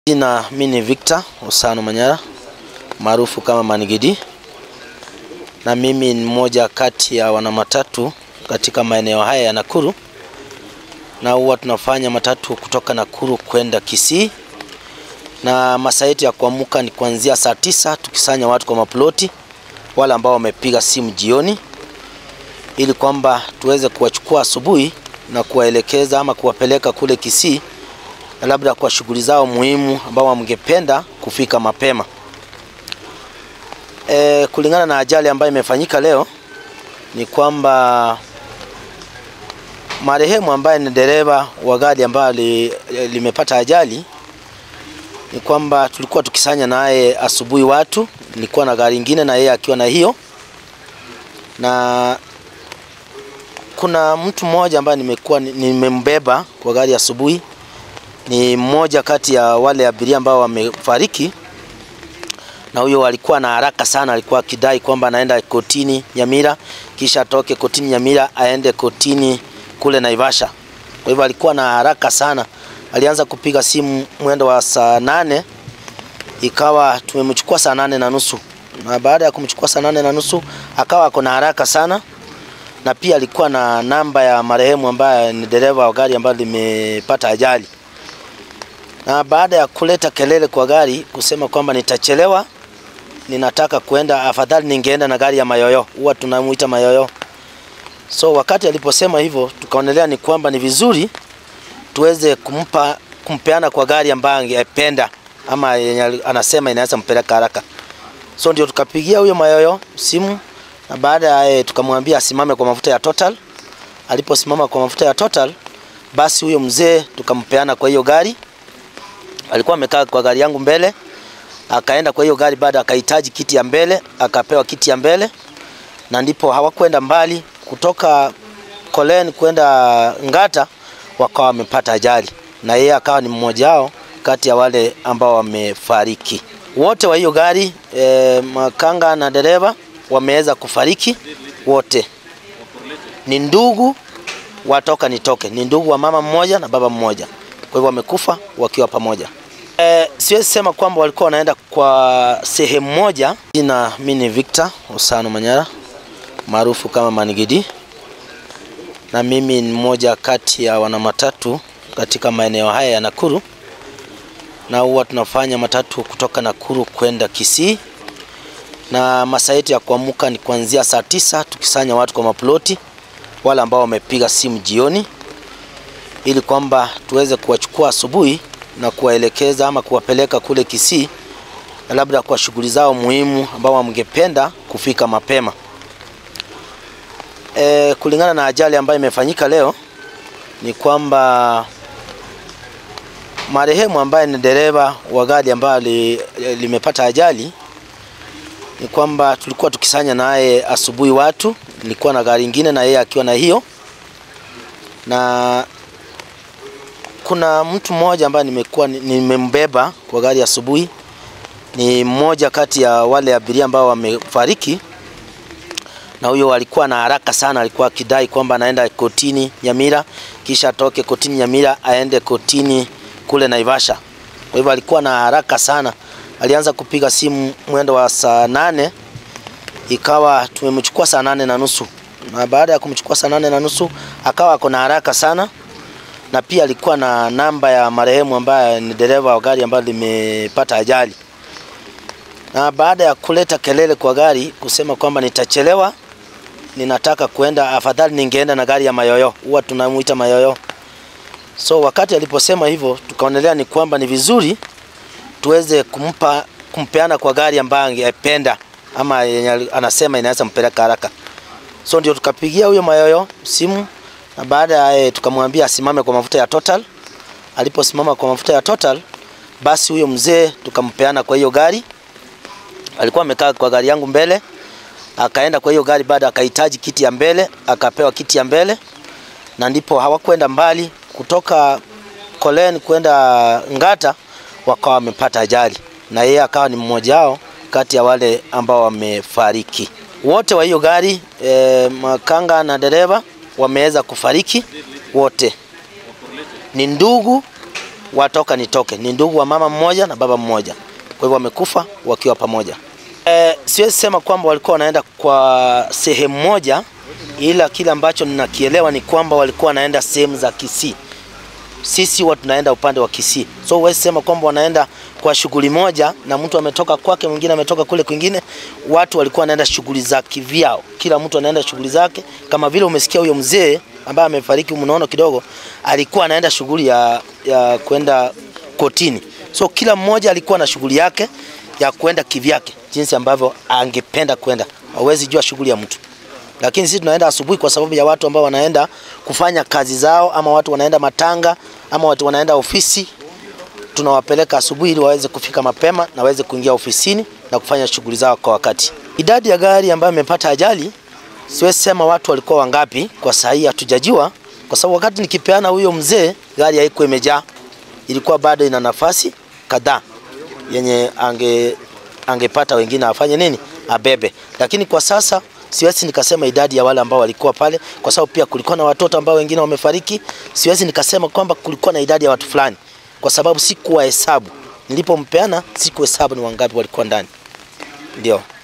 Jina mi ni Victor Usano Manyara maarufu kama Manigidi, na mimi ni mmoja kati ya wanamatatu katika maeneo haya ya Nakuru, na huwa tunafanya matatu kutoka Nakuru kwenda Kisii, na masaa yetu ya kuamka ni kuanzia saa tisa tukisanya watu kwa maploti, wale ambao wamepiga simu jioni, ili kwamba tuweze kuwachukua asubuhi na kuwaelekeza ama kuwapeleka kule Kisii na labda kwa shughuli zao muhimu ambao wamngependa kufika mapema. E, kulingana na ajali ambayo imefanyika leo ni kwamba marehemu ambaye ni dereva wa gari ambayo li, limepata ajali ni kwamba tulikuwa tukisanya naye asubuhi watu, nilikuwa na gari ingine na yeye akiwa na hiyo, na kuna mtu mmoja ambaye nimekuwa nimembeba kwa gari asubuhi ni mmoja kati ya wale abiria ambao wamefariki, na huyo alikuwa na haraka sana, alikuwa akidai kwamba anaenda kotini Nyamira, kisha atoke kotini Nyamira aende kotini kule Naivasha. Kwa hivyo alikuwa na haraka sana, alianza kupiga simu mwendo wa saa nane, ikawa tumemchukua saa nane na nusu, na baada ya kumchukua saa nane na nusu akawa ako na haraka sana, na pia alikuwa na namba ya marehemu ambaye ni dereva wa gari ambayo limepata ajali na baada ya kuleta kelele kwa gari kusema kwamba nitachelewa, ninataka kuenda, afadhali ningeenda na gari ya Mayoyo, huwa tunamuita Mayoyo. So wakati aliposema hivyo, tukaonelea ni kwamba ni vizuri tuweze kumpa kumpeana kwa gari ambayo angependa ama yenye anasema inaweza mpeleka haraka. So ndio tukapigia huyo Mayoyo simu, na baada ya tukamwambia asimame kwa mafuta ya Total. Aliposimama kwa mafuta ya Total, basi huyo mzee tukampeana kwa hiyo gari alikuwa amekaa kwa gari yangu mbele, akaenda kwa hiyo gari, baada akahitaji kiti ya mbele, akapewa kiti ya mbele, na ndipo hawakwenda mbali kutoka Kolen kwenda Ngata, wakawa wamepata ajali, na yeye akawa ni mmoja wao kati ya wale ambao wamefariki. Wote wa hiyo gari e, makanga na dereva wameweza kufariki wote, ni ndugu watoka nitoke, ni ndugu wa mama mmoja na baba mmoja, kwa hivyo wamekufa wakiwa pamoja. E, siwezi sema kwamba walikuwa wanaenda kwa sehemu moja. Jina mi ni Victor Usano Manyara maarufu kama Manigidi, na mimi ni mmoja kati ya wanamatatu katika maeneo haya ya Nakuru, na huwa tunafanya matatu kutoka Nakuru kwenda Kisii, na masaa yetu ya kuamka ni kuanzia saa tisa tukisanya watu kwa maploti, wale ambao wamepiga simu jioni, ili kwamba tuweze kuwachukua asubuhi na kuwaelekeza ama kuwapeleka kule Kisii na labda kwa shughuli zao muhimu ambao wamngependa kufika mapema. E, kulingana na ajali ambayo imefanyika leo ni kwamba marehemu ambaye ni dereva wa gari ambayo li, limepata ajali ni kwamba tulikuwa tukisanya naye asubuhi watu, nilikuwa na gari ingine na yeye akiwa na hiyo, na kuna mtu mmoja ambaye nimekuwa nimembeba kwa gari asubuhi, ni mmoja kati ya wale abiria ambao wamefariki, na huyo alikuwa na haraka sana, alikuwa akidai kwamba anaenda kotini Nyamira, kisha atoke kotini Nyamira aende kotini kule Naivasha. Kwa hivyo alikuwa na haraka sana, alianza kupiga simu mwendo wa saa nane, ikawa tumemchukua saa nane na nusu, na baada ya kumchukua saa nane na nusu akawa ako na haraka sana na pia alikuwa na namba ya marehemu ambaye ni dereva wa gari ambayo limepata ajali. Na baada ya kuleta kelele kwa gari kusema kwamba nitachelewa, ninataka kuenda, afadhali ningeenda na gari ya Mayoyo, huwa tunamuita Mayoyo. So wakati aliposema hivyo, tukaonelea ni kwamba ni vizuri tuweze kumpa kumpeana kwa gari ambayo angependa ama yenye anasema inaweza mpeleka haraka. So ndio tukapigia huyo Mayoyo simu na baada ya tukamwambia asimame kwa mafuta ya Total. Aliposimama kwa mafuta ya Total, basi huyo mzee tukampeana kwa hiyo gari. Alikuwa amekaa kwa gari yangu mbele, akaenda kwa hiyo gari, baada akahitaji kiti ya mbele, akapewa kiti ya mbele, na ndipo hawakwenda mbali kutoka Kolen kwenda Ngata, wakawa wamepata ajali, na yeye akawa ni mmoja wao kati ya wale ambao wamefariki. Wote wa hiyo gari e, makanga na dereva wameweza kufariki wote, ni ndugu watoka nitoke. Ni ndugu wa mama mmoja na baba mmoja, kwa hivyo wamekufa wakiwa pamoja. E, siwezi sema kwamba walikuwa wanaenda kwa sehemu moja, ila kile ambacho ninakielewa ni kwamba walikuwa wanaenda sehemu za Kisii. Sisi watu tunaenda upande wa Kisii, so huwezi sema kwamba wanaenda kwa shughuli moja na mtu ametoka kwake, mwingine ametoka kule kwingine. Watu walikuwa wanaenda shughuli za kivyao, kila mtu anaenda shughuli zake, kama vile umesikia huyo mzee ambaye amefariki, mnaona kidogo, alikuwa anaenda shughuli ya, ya kwenda kotini. So kila mmoja alikuwa na shughuli yake ya kwenda kivyake, jinsi ambavyo angependa kwenda. Hauwezi jua shughuli ya mtu lakini sisi tunaenda asubuhi kwa sababu ya watu ambao wanaenda kufanya kazi zao, ama watu wanaenda matanga, ama watu wanaenda ofisi. Tunawapeleka asubuhi ili waweze kufika mapema na waweze kuingia ofisini na kufanya shughuli zao kwa wakati. Idadi ya gari ambayo imepata ajali, siwezi sema watu walikuwa wangapi, kwa saa hii hatujajua, kwa sababu wakati nikipeana huyo mzee, gari haikuwa imejaa, ilikuwa bado ina nafasi kadhaa yenye ange angepata wengine afanye nini, abebe. Lakini kwa sasa siwezi nikasema idadi ya wale ambao walikuwa pale, kwa sababu pia kulikuwa na watoto ambao wengine wamefariki. Siwezi nikasema kwamba kulikuwa na idadi ya watu fulani, kwa sababu sikuwa hesabu. Nilipompeana sikuhesabu ni wangapi walikuwa ndani, ndio.